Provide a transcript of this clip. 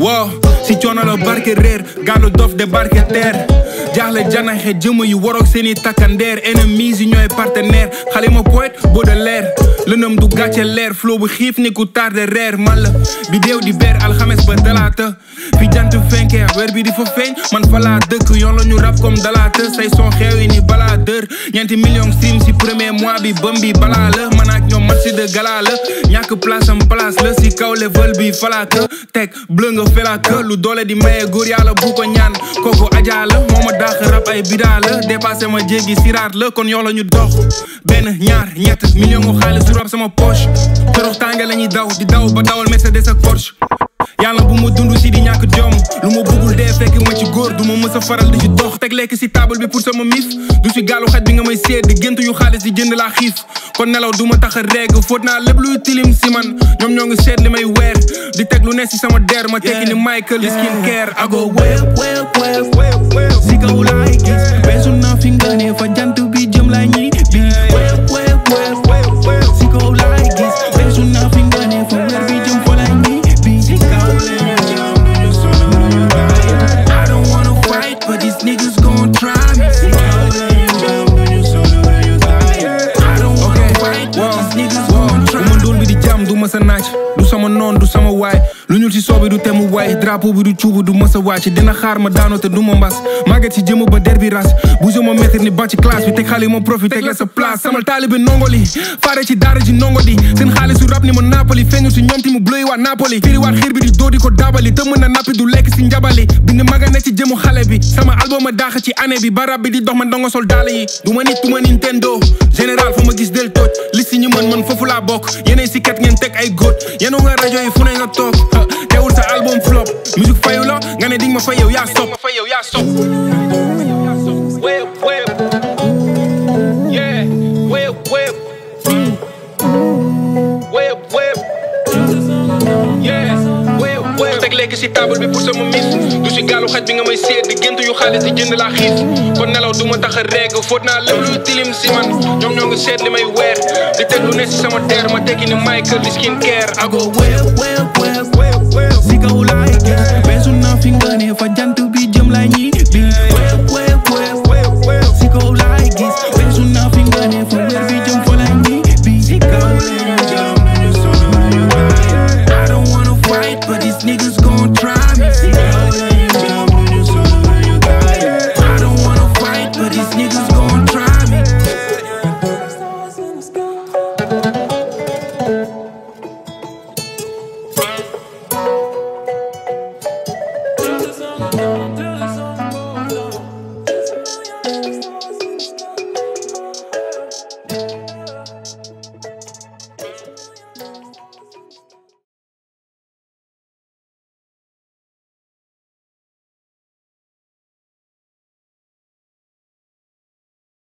wow si coono la barke réer gaalu dof de barke teer jaaxle janaxe jëmm yu waroog seeni takkandeer ennemis yi ñooy partenaire xale ma poète Baudelaire lënëm du gàcce leer flow bu xiif ni ku tarde reer man la bi déew di beer alxames ba talaata fi jant fenkee weer bi di fa feeñ man fa laa dëkk yoon la ñu rap comme dalaata say son xeew yi ni balaa dër ñeenti million stream si premier mois bi bëm bi balaa la man ak ñoom match de gala la ñàkk place am place la si kaw level bi falaaka teg bleu nga felaaka lu doole di maye góor yàlla bu ko ñaan kooku ajaa la moo ma daax rap ay bidaa la dépassé ma jéggi siraat la kon yoo la ñu dox benn ñaar ñett million mu xaalis su rap sama poche torox tànge la ñuy daw di daw ba dawal Mercedes ak Porsche yàlla bu ma dund si di ñàkk jom lu ma bëggul dee fekk ma ci góor du ma mës a faral di ci dox teg lekk si table bi pour sama mif du si gaalu xaj bi nga may seet di gént yu xaalis di jënd laa xiif kon nelaw du ma tax a reeg fóot naa lépp luy tilim si man ñoom ñoo ngi seet li may weer di teg lu ne si sama der ma tekki ni Michael skin care ago wéew wéew wéew si kaw laay gis weesu naa fi nga ne fa jant bi jëm laay ñi bi wéew wéew wéew si kaw laay gis weesu naa fi nga ne fa weer bi jëm fa laay ñi bi si kaw lañu jëm duñu sonn duñu bàyyi I don't wanna fight but these niggas gon' try me si kaw lañu jëm duñu sonn duñu bàyyi I don't wanna fight but these niggas gon' try me ndóol bi di jàmm du ma sa naaj du sama noon du sama waay lu ñuul si soobi du temu waay drapeau bi du cuubu du mës a wàcc dina xaar ma daano te du ma mbas màgget si jëmm ba der bi ras bougé ma maître ni ba ci classe bi teg xale yi ma profit teg la sa place samal taalibe nongoli faare ci daara ji nongo di seen xaalis su rap ni ma napoli feeñu si ñoom ti mu bleu waat napoli firi waat xiir bi di doo di ko dabali te mën na nappi du lekk si njabali bind maga ne ci jëmu xale bi sama album a daax ci année bi ba rab bi di dox man dongo sol daala yi du ma nit du ma Nintendo général fu ma gis del tooj li si ñu mën man foofu laa bokk yeneen si kat ngeen teg ay góot yenu nga rajo yi fu ne nga toog teewul sa album flop musique fayu la nga ne ding ma fay yow yaa stop ma fay yow yaa stop Whip, whip. Yeah, whip, whip. Whip, whip. Yeah, whip, whip. teg lekk si table bi pour sama mis du si gaalu xaj bi nga may seet di gént yu xaalis di jënd laa xiif kon nelaw du ma tax a reeg fóot naa lépp luy tilim si man ñoom ñoo ngi seet li may weer di teg lu ne si sama der ma tekki ni Michael di skin care ago whip, whip, whip, whip, whip. si kaw laay gis weesu naa fi nga ne fa jant bi jëm laay ñi bi whip, whip, whip, whip, whip. si kaw laay gis weesu naa fi nga ne fa weer bi jëm fa laay ñi bi si kaw lañu jëm duñu sonn duñu bàyyi I don't wanna fight but these niggas